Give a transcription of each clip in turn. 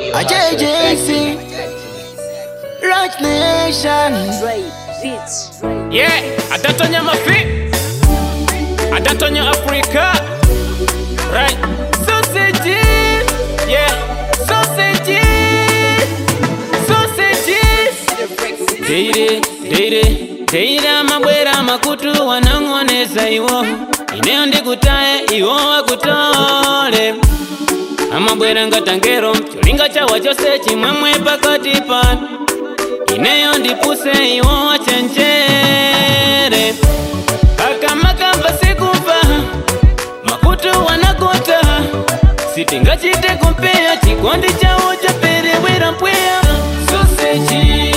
A JJC, Rock Nation. Yeah, adatonya mafi adatonya Africa Right Sausages Yeah Sausages Sausages Deire, deire, deire amabwera makutu wanang'oneza iwo ineyo ndikutaye iwo wakutole amabwera ngatangero cholinga chawa chose chimwemwe pakati pano ineyo ndipuse iwo wachenjere akamakamba sikumva makutu wanakota sitingachite kumpeya chikondi chawo chaperewera mpweya soseji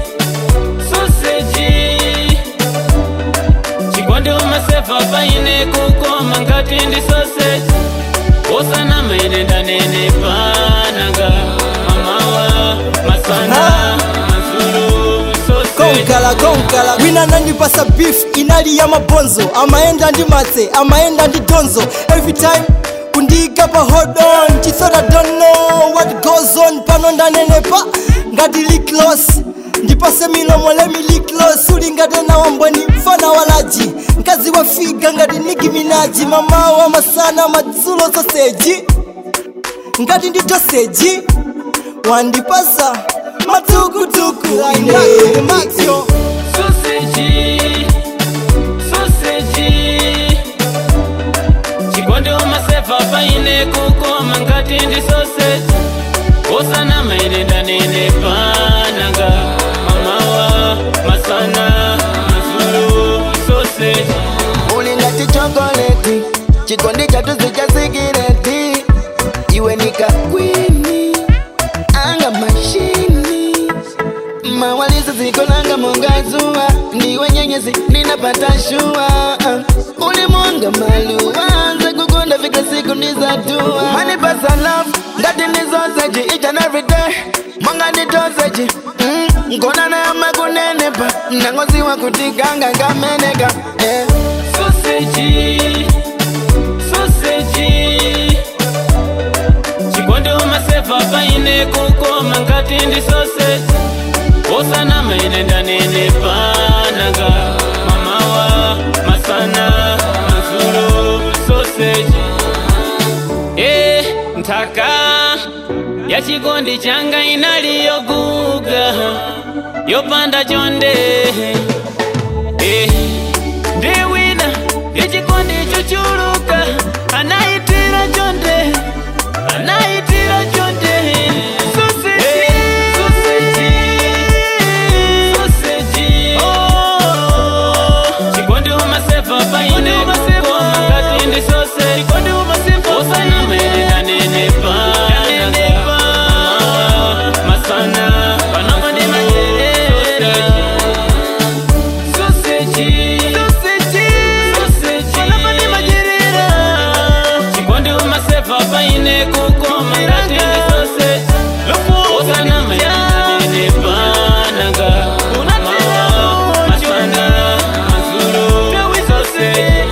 soseji chikondi umasefa paine kukoma ngati ndi soseji osana maine ndanene pananga mamawa masana mazulu soseji konkala konkala wina nandipasa beef inali ya mabonzo amaenda ndi matse amaenda ndi donzo every time kundiika pa hold on chisota don't know what goes on pano ndanenepa ngati liklos ndipase milomo lemi liklos uli ngati na wambweni mfana walaji mkazi wa figa ngati niki minaji mamawa masana madzulo soseji ngati ndi doseji wandipasa matukutuku ine maxio Sausage, sausage. Chikondi umasefa paine kukoma ngati ndi sausage. Osana maine ndanene pananga mamawa masana mazulu sausage. Uli ngati chokoleti, chikondi chatuzi cha sikireti. Iwe nikakwini, anga mashini. Mawalizo zikonanga mongazuwa, ndiwe nyenyezi ninapata shua. Uli mwanga maluwa, nze kukonda fika siku nizatua. Manipasa love, ngati ni sausage each and every day. Mwanga ni sausage, mm, nkona na yama kunenepa, nangoziwa kutikanga ngameneka. Yeah. Sausage, sausage. Chikondi umasefa paine kukoma ngati ndi sausage. Osana maine ndanene pananga mamawa masana mazulu sausage. Eh, nthaka ya chikondi changa inaliyoguga yopanda chonde Eh, ndiwina ichikondi chuchuluka anaitira chonde anaitira chonde Sausage, sausage, sausage. Oh, chikondi umasefa paine kukoma ngati ndi sausage. Osana maine ndanene pananga. Masana, panongo ndi majerere. Sausage, sausage, sausage. Panongo ndi majerere. Chikondi umasefa paine kukoma ngati ndi sausage. Osana maine ndanene pananga. Mamawa, masana, mazulu, sausage.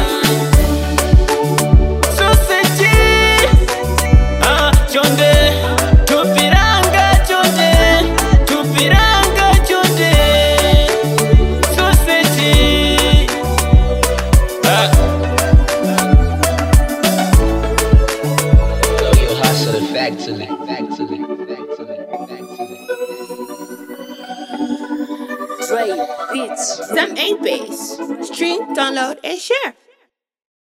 Sausage. Ah, chonde tupiranga chonde tupiranga chonde sausage ah. Yo, yo, hustle it, factory, factory, factory, factory. Dre Beats. Some 8 Base. Stream, download, and share.